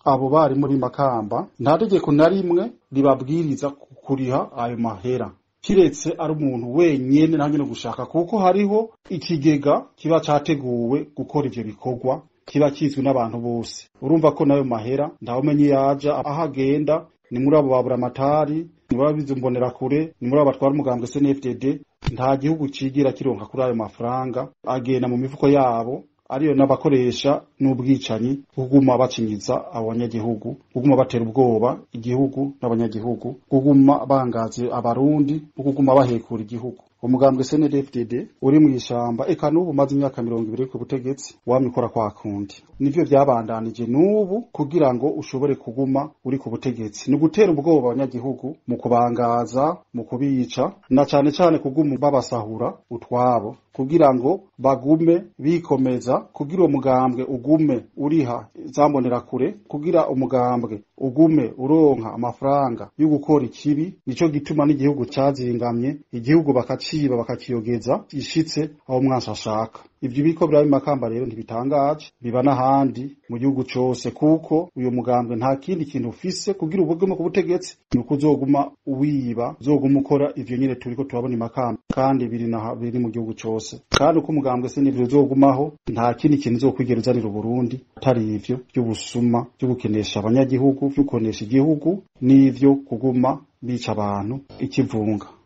abo bari muri makamba nta tegeko na rimwe ribabwiriza kuriha ayo mahera kiretse ari umuntu wenyene nta nyene gushaka kuko hariho ikigega kiba categuwe gukora ivyo bikorwa kiba kizwi n'abantu bose urumva ko nayo mahera ntawumenye yaja aho agenda ni muri abo babura amatari ni muri abizi kure ni muri abo batwara umugambwe SNFDD nta gihugu cigira kironka kuri ayo mafaranga agenda mu mifuko yabo ariyo n'abakoresha n'ubwicanyi kuguma bacinyiza abanyagihugu kuguma batera ubwoba igihugu n'abanyagihugu kuguma bangaze abarundi kuguma bahekura igihugu umugambwe SNDFDD uri mu ishamba eka n'ubu umaze imyaka mirongo ibiri ku butegetsi wamye ukora kwa kundi nivyo vyabandanije n'ubu kugira ngo ushobore kuguma uri ku butegetsi ni gutera ubwoba abanyagihugu mu kubangaza mu kubica na cane cane kuguma babasahura utwabo kugira ngo bagume bikomeza kugira uwo mugambwe ugume uriha zambonera kure kugira umugambwe ugume uronka amafaranga yo gukora ikibi nico gituma n'igihugu cazingamye igihugu bakaciba bakakiyogeza gishitse aho umwansi ashaka ivyo biriko biraba makamba rero ntibitangaje biba n'ahandi mu gihugu cose kuko uyo mugambwe nta kindi kintu ufise kugira ubugume ku butegetsi ni uko uzoguma uwiba uzoguma ukora ivyo nyene turiko turabona imakamba kandi biri na biri mu gihugu cose kandi uko umugambwe se n'ivyo uzogumaho nta kindi kintu uzokwigera uzanira uburundi atari ivyo vy'ubusuma vyo gukenesha abanyagihugu vyo kunesha igihugu n'ivyo kuguma bica abantu ikivunga